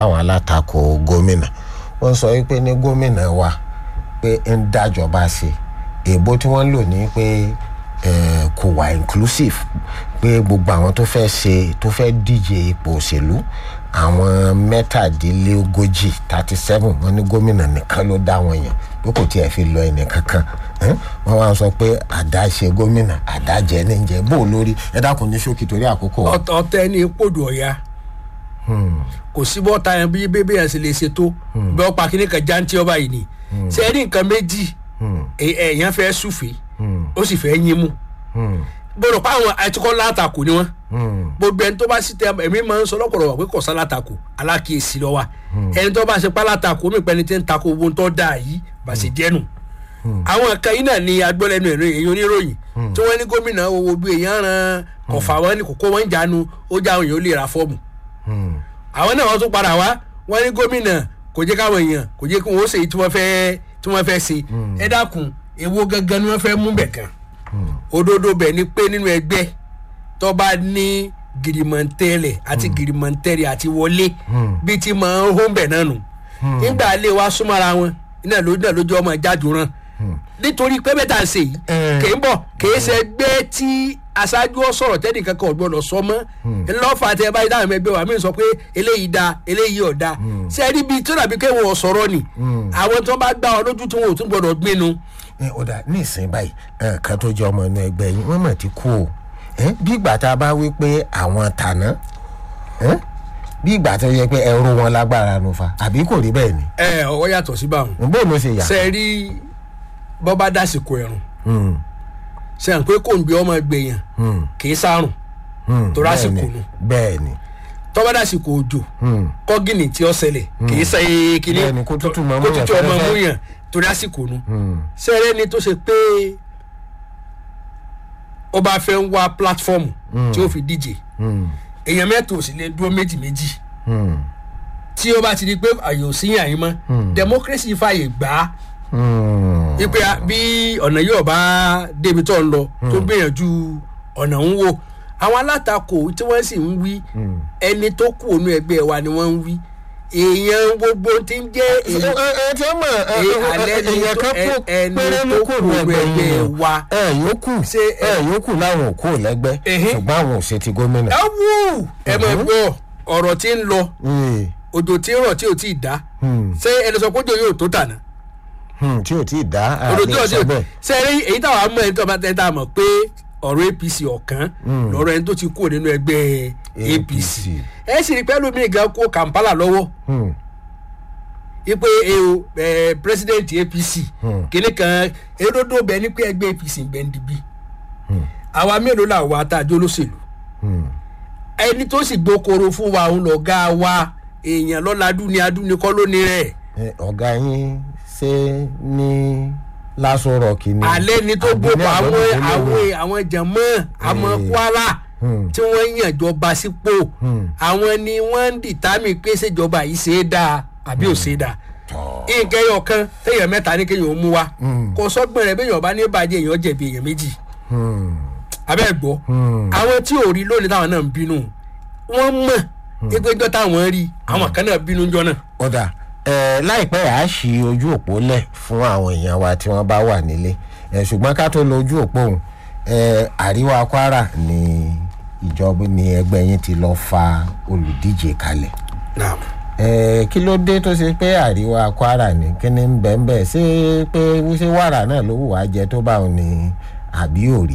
àwọn alátakò gómìnà wọ́n sọ wípé ní gómìnà wa pé ń dájọba ṣe èèbó tí wọ́n lò ní pé eh, kò wà inclusive pé gbogbo àwọn tó fẹ́ ṣe tó fẹ́ díje ipò òṣèlú àwọn mẹ́tàdínlógójì thirty seven wọ́n ní gómìnà nìkan ló dá wọn yàn pé kò tiẹ̀ fi lọ ẹnì kankan Eh, wọ́n wá sọ pé àdáṣe gómìnà àdájẹ níjẹ bó o lórí ẹ dákun ní ṣókí torí àkókò wa. ọ̀tọ̀ ọ̀tẹ̀ ní pòdù ọ̀ya kò sí bọ́ta yẹn bí bébí yẹn sì lè ṣe tó bí wọ́n pa kíní kan jántí ọba yìí ni ṣe é ní nǹkan méjì ẹ- ẹ̀yàn fẹ́ súfèé ó sì fẹ́ yín mú gbọdọ̀ pa àwọn àtikọ́ látakò ni wọ́n gbogbo ẹni tó bá sì tẹ ẹ̀mí máa ń sọ lọ́pọ̀lọpọ̀ pé kò sá látakò alákìyèsí lọ wa ẹni tó bá ṣe pa látakò mi pẹ́ni tí ń takò owó tó dáa yìí bá ṣe jẹ́nu àwọn kan yìí náà ni agbọ́lẹ́nu ẹ̀rọ èyí oníròyìn tí wọ́n ní gómìnà owó bí èèyàn ran kọ̀fà wọn ni kókó wọn ń jánu ó já àwọn èèyàn ó lè ra fọ́ọ̀mù àwọn náà wọ́n tún padà wá wọ́n ní gómìnà kò jẹ́ káwọn èèyàn kò jẹ́ kí wọ́n ṣe èyí tí wọ́n fẹ́ tí wọ́n fẹ́ ṣe ẹ dákun èwo gangan ni wọ́n fẹ́ mú bẹ̀ kan òdodo bẹ̀ ni pé nínú ẹgbẹ́ tó bá ní girimọ̀ntẹ́lẹ̀ àti girimọ̀ntẹ́rẹ̀ àti wọlé bí ti máa ń hó bẹ̀ náà nù nígbà ilé wa súnmọ́ra wọn iná ló náà lójú ọmọ jáde rán nítorí pé bẹ́ẹ̀ tà ń ṣe yìí Eh. kì í bọ̀ kì í ṣe gbé tí aṣáájú ọ sọ̀rọ̀ tẹ́nìkan kan ò gbọ́dọ̀ sọ mọ́ ńlọ́fà tẹ báyìí táwọn ẹgbẹ́ wa mí sọ pé eléyìí da eléyìí ò da ṣé ẹni bíi tó dàbí kéwọn ò sọ̀rọ̀ ni àwọn tó bá gbá ọ lójú tí wọn ò tún gbọ́dọ̀ gbénu. ẹ ó dà ní ìsìn báyìí ẹ kan tó jẹ ọmọ inú ẹgbẹ́ yín wọ́n mọ̀ ti kú o ẹ bí ìgbà tá a bá wí pé àwọn tàná ẹ bí ìgbà tó yẹ pé ẹrú wọn lágbára nu fa àbí kò rí bẹ́ẹ̀ ni ẹ ọwọ́ yàtọ̀ sí báwọn bó ló ṣe yà. ṣe rí bọ́ bá dásìkò ẹ̀rùn Hmm, ṣe hàn pé kò ń gbé ọmọ gbèyàn hmm, kì í sárùn hmm, tó rásìkò bẹ́ẹ̀ ni, nu. bẹ́ẹ̀ ni tọ́ bá dásìkò òjò hmm, kọ́gìnì tí ó ṣẹlẹ̀ kì í ṣe kíní Bẹ́ẹ̀ni, kó tútù máa mú kó yàn tútù ọmọ fẹ́rẹ́fẹ́. mú yàn torí àsìkò nu hmm, sẹ́rẹ́ ni tó ṣe pé ó bá fẹ́ ń wá pílátífọ́ọ̀mù tí ó fi díje hmm, èèyàn mẹ́ta ò sì lè dúró méjì méjì hmm, tí ó bá ti di pé àyè ò sí yàn yín mọ́ democracy fàyè gbà á hmm. wípé a- bí ọ̀nà yóò bá débi tó ń lọ tó gbìyànjú ọ̀nà ń wò àwọn alátakò tí wọ́n sì ń wí ẹni tó kù ònú ẹgbẹ́ wa ni wọ́n ń wí èèyàn gbogbo ti ń jẹ́ ẹ èèyàn ẹ ẹ tí ó mọ̀ ẹ Ẹ, ẹ alẹ́ ni èèyàn tó- kan kú ẹ- ẹni péré ló tó kù kù ní ẹgbẹ́ ẹgbẹ́ yín wa. ẹ yòókù Ṣé ẹ- ẹ yòókù láwọn ò kú lẹ́gbẹ́ Ẹhẹ́. ṣùgbọ́n àwọn ò ṣe ti gómìnà. ẹ wú ẹ mọ̀ gbọ́ ọ̀rọ̀ tí ń lọ Hmm, òjò tí ń rọ̀ tí ò tí ì dá hmm, ṣé ẹni sọ pé òjò yóò tó tànà hmm, tí ò tí ì dá òjò tí ò àlè tí sọ ì bẹ́ẹ̀. ṣe rí èyí táwa mọ̀ ẹni tó bá tẹ́ tá a mọ̀ pé ọ̀rọ̀ apc ọ̀kan lọ́rọ̀ ẹni tó ti kúrò nínú ẹgbẹ́ apc APC. ẹ sì rí pẹ́lú mi gan kó kampala lọ́wọ́ Hmm, ipe eo ẹ president apc Hmm. kìnnì kan erodo bẹ ní pé ẹgbẹ́ apc ń bẹ ń dibi àwa mélòó là wà tá a jó lóṣèlú hmm, ẹni tó sì gbókoro fún wa òun lọ̀gá wa èèyàn lọ́ladú ni adúni kọ́ lónìí rẹ̀ ẹ, ọ̀gá yín ṣe ní lásán rọ̀kì ni. alẹ́ ni tó àbí ní gbogbo àwọn àbọ̀dún àwọn olówó? àwọn jẹ̀mọ́ àmọ́ Eh. kwara Hmm. tí wọ́n yàn jọba sípò Hmm. àwọn ni wọ́n ń dìtámì pé ṣèjọba yìí ṣe é dáa àbí ò ṣe é dáa Tọ́. nǹkan ẹyọ kan téèyàn mẹ́ta ní kéèyàn ó mú wa Hmm. kò sọ́gbọ́n rẹ̀ béèyàn bá ní bàjẹ́ èèyàn jẹ̀bi èèyàn méjì Hmm, abẹ́ gbọ́ hmm, àwọn tí ò rí lónìí táwọn náà ń bínú wọ́n mọ̀ ẹgbẹ́jọ́ táwọn rí àwọn kan náà bínú jọ náà ọ̀dà ẹ láìpẹ́ à á ṣí ojú òpó lẹ̀ fún àwọn èèyàn wa tí wọ́n bá wà nílé ẹ ṣùgbọ́n ká tó lo ojú òpó òun ẹ àríwá kwara ni ìjọba ni ẹgbẹ́ yín ti lọ fa olùdíje kalẹ̀ náà ẹ kí ló dé tó ṣe pé àríwá kwara ni kí ni ń bẹ̀ ń bẹ̀ ṣé pé ṣé wàrà náà ló wù wá jẹ tó bá òun ni àbí òrí.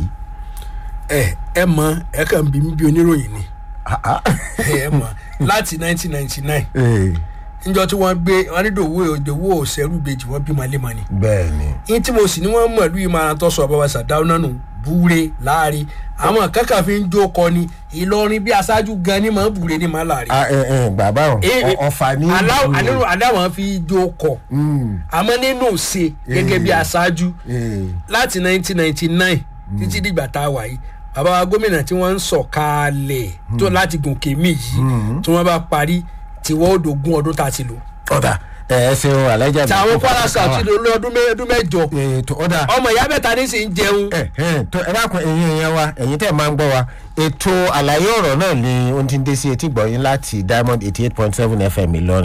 ẹ ẹ mọ ẹ kàn bí mi bí oníròyìn ni Ah, ah. ẹ mọ láti 1999 Eh, níjọ tí wọ́n gbé wọn ní dòwó òdòwó òṣèrú bèjì wọ́n bímọ lé mọ ni bẹ́ẹ̀ ni yín tí mo sì ní wọ́n mọ̀ ìlú ìmọ̀ràn tó sọ bàbá sàdáwọ́ náà nù búre láàrin àwọn kankan fi ń jó kọ ni ìlọrin bí aṣáájú gan ni màá búre ni màá láàrin. Ah, eh, eh, bàbá òun ọ̀fà ní aláwọ̀ ìlú. àdéhùn adáwọn fi jó kọ Hmm, àmọ́ nínú ṣe gẹ́gẹ́ bí Eh. aṣáájú eh, láti 1999 títí dìgbà tá a wà yìí bàbá wa gómìnà tí wọ́n ń sọ̀kalẹ̀ tó láti gòkè mí yìí tí wọ́n bá parí tí wọ́n ó dogun ọdún tá a ti lò. ọ̀dà ẹ ẹ ṣeun alájà mi. tàwọn kwara south ti lò ọdún mẹ- ọdún mẹ́jọ ètò ọ̀dà ọmọ ìyá mẹ́ta ní sì ń jẹun ẹ ẹ tó ẹ dákun ẹ̀yin ẹ̀yàn wa ẹ̀yin tẹ̀ máa ń gbọ́ wa ètò àlàyé ọ̀rọ̀ náà ni ó ti ń dé sí etí gbọ̀yìn láti diamond eighty eight point seven fm ìlọrin.